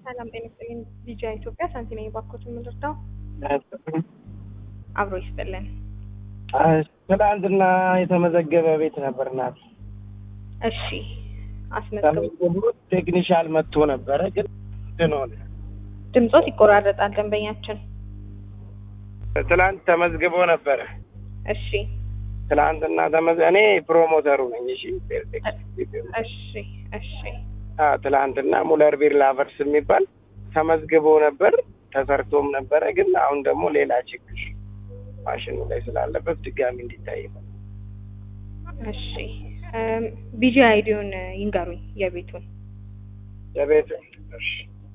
ሰላም ጤና ይስጥልኝ። ቢጂአ ኢትዮጵያ ሳንቲና የባኮት የምንረዳው አብሮ ይስጥልን። ትናንትና የተመዘገበ ቤት ነበር ናት እሺ አስመዝግቡ። ተመዝግቦ ቴክኒሻል መጥቶ ነበረ፣ ግን እንትን ሆነ። ድምጾት ይቆራረጣል ደንበኛችን። ትናንት ተመዝግቦ ነበረ። እሺ ትናንትና ተመዝ እኔ ፕሮሞተሩ ነኝ። እሺ እሺ እሺ አ ትናንትና ሙለር ቢር ላቨርስ የሚባል ተመዝግቦ ነበር፣ ተሰርቶም ነበረ። ግን አሁን ደግሞ ሌላ ችግር ማሽኑ ላይ ስላለበት ድጋሚ እንዲታይ ነው። እሺ ቢጂ አይዲውን ይንገሩኝ የቤቱን። የቤት እሺ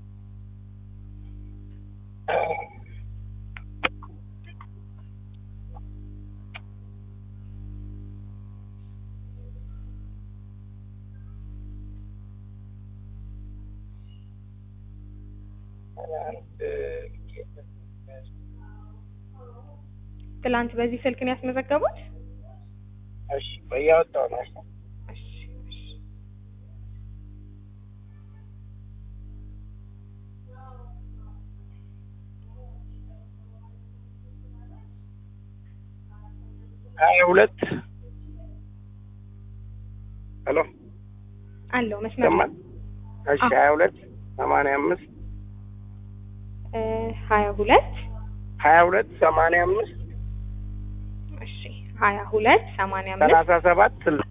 ትላንት በዚህ ስልክ ነው ያስመዘገቡት? እሺ እያወጣሁ ነው። እሺ እሺ ሀያ ሁለት ሄሎ አለው መስመር ሰማን። እሺ ሀያ ሁለት ሰማንያ አምስት እ ሀያ ሁለት ሀያ ሁለት ሰማንያ አምስት እሺ ሀያ ሁለት ሰማንያ አምስት ሰላሳ ሰባት ስልሳ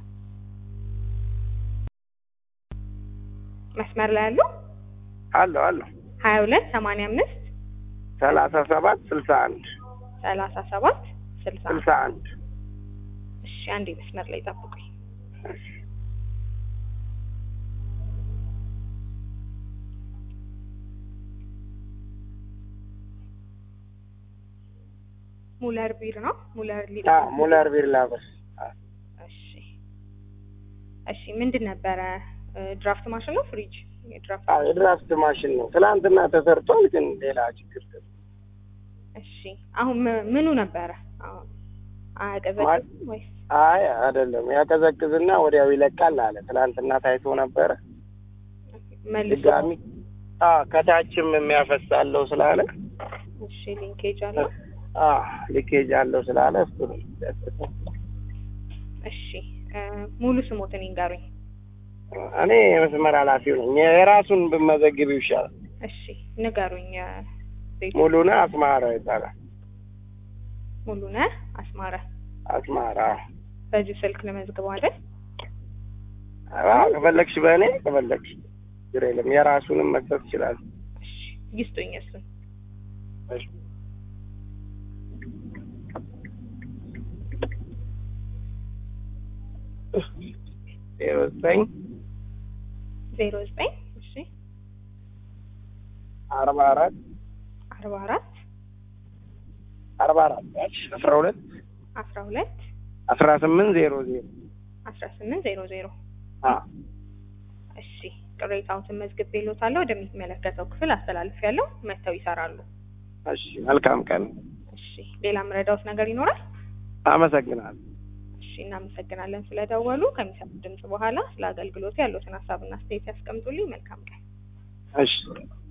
መስመር ላይ ያለው አለሁ አለሁ ሀያ ሁለት ሰማንያ አምስት ሰላሳ ሰባት ስልሳ አንድ ሰላሳ ሰባት ስልሳ ስልሳ አንድ እሺ አንዴ መስመር ላይ ጠብቁኝ። ሙለር ቢር ነው ሙለር ሊ አ ሙለር ቢር ላቨርስ እሺ እሺ ምንድን ነበረ እ ድራፍት ማሽን ነው ፍሪጅ የድራፍት አ የድራፍት ማሽን ነው። ትናንትና ተሰርቷል፣ ግን ሌላ ችግር ገ- እሺ አሁን ም- ምኑ ነበረ አሁን አያቀዘቅዝም ወይስ አይ አይደለም፣ ያቀዘቅዝና ወዲያው ይለቃል አለ። ትናንትና ታይቶ ነበረ። መልሶ ድጋሚ አ ከታችም የሚያፈሳለው ስላለ እሺ ሊንኬጅ አለው አ ሊኬጅ አለው ስላለ እሱ ነው ያስፈታው። እሺ እ ሙሉ ስሞትን ይንገሩኝ እኔ የመስመር ኃላፊው ነኝ። የራሱን ብመዘግብ ይሻላል። እሺ ንገሩኝ እ ቤቱ ሙሉነ አስማራ ይባላል። ሙሉነህ አስማረ አስማራ በዚሁ ስልክ ለመዝግበው አይደል አ ከፈለግሽ በእኔ ከፈለግሽ ችግር የለም። የራሱንም መስጠት ይችላል። እሺ ይስጡኝ እሱን እሺ። ዜሮ ዘጠኝ ዜሮ ዘጠኝ እሺ አርባ አራት አርባ አራት አርባ አራት አስራ ሁለት አስራ ሁለት አስራ ስምንት ዜሮ ዜሮ አስራ ስምንት ዜሮ ዜሮ አ እሺ ቅሬታዎትን መዝግቤልዎታለሁ ወደሚመለከተው ክፍል አስተላልፌያለሁ መጥተው ይሰራሉ እሺ መልካም ቀን። እሺ ሌላ ምረዳውት ነገር ይኖራል አመሰግናለሁ። እሺ እናመሰግናለን ስለደወሉ ከሚሰሙት ድምጽ በኋላ ስለ አገልግሎቱ ያሉትን ሀሳብና አስተያየት ያስቀምጡልኝ መልካም ቀን እሺ